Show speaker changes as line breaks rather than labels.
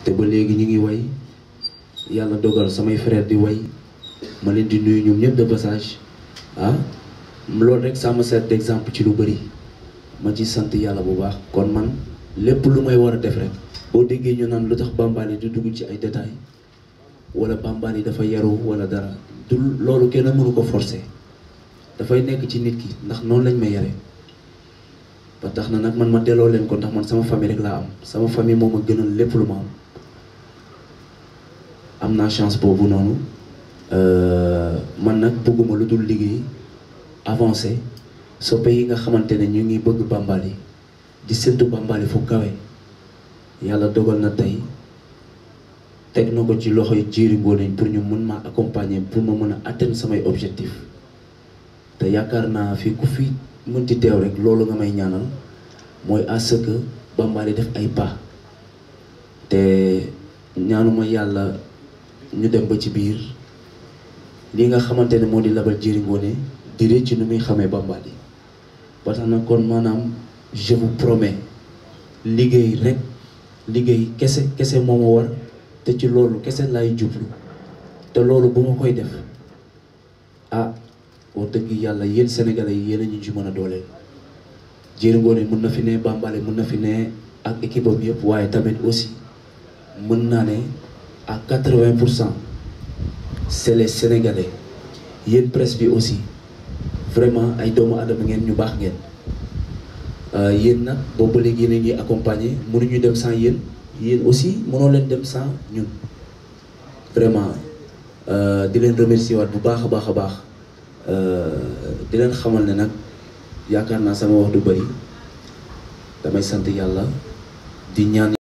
te ba léegi ñu ngi way yàlla dogal samay frère di way ma leen di nuyu ñoom ñëpp de passage ah loolu rek ça me sert d'exemple ci lu bëri ma ci sant yàlla bu baax kon man lépp lu may war a def rek boo déggee ñu naan lu tax Bambaly di dugg ci ay détails wala Bambaly dafa yaru wala dara du loolu kenn mënu ko forcer dafay nekk ci nit ki ndax noonu lañ ma yare ba tax na nag man ma delloo leen ko ndax man sama famille rek laa am sama famille moom a gënal lépp lu ma am am naa chance boobu noonu man nag bëgguma lu dul liggéey avancé soppe yi nga xamante ne ñu ngi bëgg Bambaly di séntu Bambaly fu kawe yàlla dogal na tey teg na ko ci loxo yi Diery Ngoné pour ñu mën maa accompagner pour ma mën a atteindre samay objectif te yaakaar naa fi ku fi mënti teew rek loolu nga may ñaanal mooy à ce que Bambaly def ay pas te ñaanuma yàlla ñu dem ba ci biir li nga xamante ne moo di labal Diery Ngoné di rëcc nu muy xamee Bambaly ba tax na kon maanaam je vous promets liggéey rek liggéey kese kese moo ma war te ci loolu kese laay jublu te loolu bu ma koy def ah wax dëgg yàlla yéen sénégalais yi yéen a ñu ci mën a dooleel Diery Ngoné mën na fi ne Bambaly mën na fi ne ak équipe am yëpp waaye tamit aussi mën naa ne à quatre-vingt pour cent c'est les sénégalais yéen presse bi aussi vraiment ay doomu adama ngeen ñu baax ngeen yéen nag boobu ba léegi yéen a ngi accompagner mënuñu dem sans yéen yéen aussi mënoo leen dem sans ñun vraiment di leen remercier waat bu baax a baax a baax di leen xamal ne nag yaakaar naa sama wax du bari damay sant yàlla di ñaan